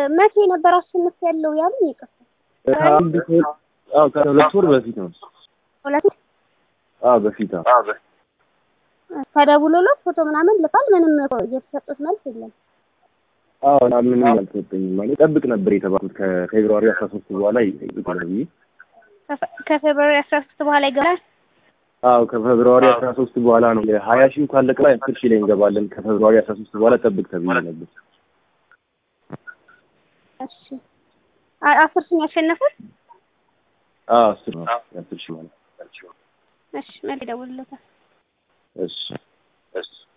መቼ ነበር አሸንፍ ያለው ያሉኝ? ይቅርታ ከአንድ ወር አዎ ከሁለት ወር በፊት ነው። ሁለት አዎ በፊት አዎ ተደውሎለት ፎቶ ምናምን ልካል። ምንም የተሰጡት መልስ የለም። አዎ እና ምንም አልተሰጠኝም። ማለት ጠብቅ ነበር የተባልኩት ከፌብሩዋሪ አስራ ሶስት በኋላ ይጠብቃል ብዬ ከፈ- ከፌብሩዋሪ አስራ ሶስት በኋላ ይገባል። አዎ ከፌብሩዋሪ አስራ ሶስት በኋላ ነው ሀያ ሺህ ካለቀ ላይ አስር ሺህ ላይ እንገባለን። ከፌብሩዋሪ አስራ ሶስት በኋላ ጠብቅ ተብዬ ነበር። እሺ አ- አስር ሺህ ያሸነፈ አዎ አስር ነው አስር ሺህ ማለት እሺ መልስ ይደውልለታል። እሺ እሺ